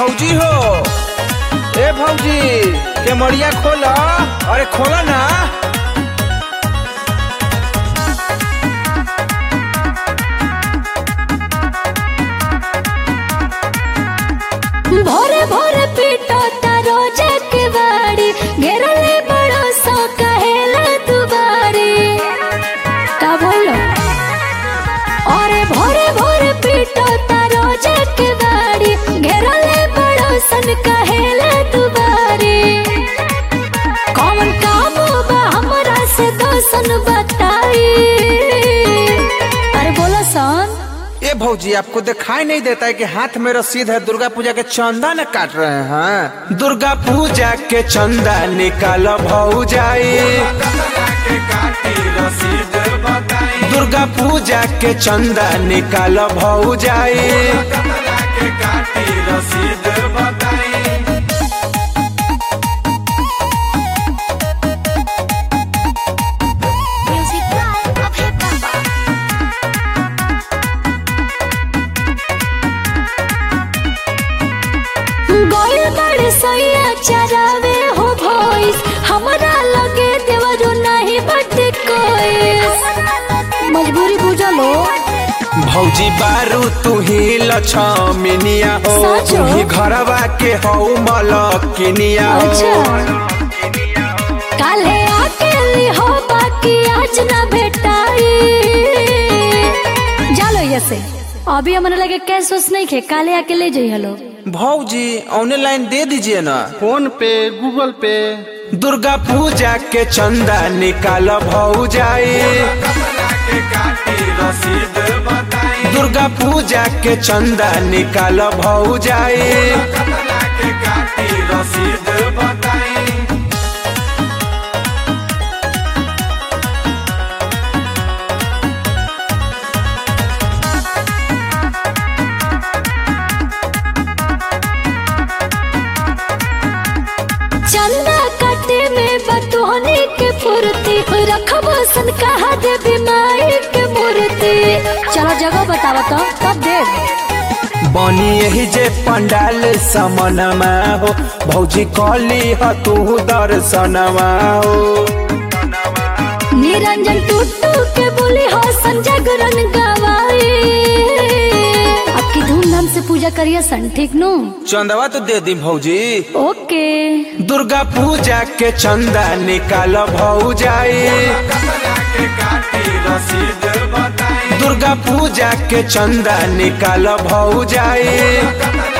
भौजी हो ए भौजी के मड़िया खोला अरे खोला ना भोरे भोरे पीटो तारो के बाड़ी घेरले बड़ो सो कहेला दुबारी का बोलो अरे भोरे भोरे पीटो तारो के बाड़ी घेरले बड़ो सन कहेला दुबारी कौन काम बा हमरा से दोसन बताई अरे बोलो सन ए भौजी आपको दिखाई नहीं देता है कि हाथ में रसीद है दुर्गा पूजा के चंदा न काट रहे हैं दुर्गा पूजा के चंदा निकालो भौजाई दुर्गा पूजा के चंदा निकालो भौजाई Music Live of Hip Hop. गोइल बड़े सैया चरावे हो भोइस हमरा लगे देवरो नहीं बट कोई मजबूरी बुझा लो भौजी बारू तू ही लक्ष्मीनिया हो सच तू हो? ही घरवा के हो मलकिनिया हो अच्छा काले अकेली हो बाकी आज ना भेटाई जालो ये से अभी हमारे लगे कैश वैस नहीं खे काले आके ले जाइए लो भौजी ऑनलाइन दे दीजिए ना PhonePe Google Pay Durga Puja के चंदा निकालो भौजाई दुर्गा पूजा के चंदा निकालो भौजाई चंदा कटे में बतोहने के फुर्ती रखब सन कहा दे बीमारी के मूर्ति चलो जगह बतावा तो कब दे बनी यही जे पंडाल समनमा हो भौजी कली ह तू दर्शनमा हो निरंजन टूटू के बोली हो सन जागरण गवाई अब की धूमधाम से पूजा करिए सन ठीक नु चंदवा तो दे दी भौजी ओके दुर्गा पूजा के चंदा निकालो भौजाई दुर्गा पूजा के चंदा निकालो भौजाई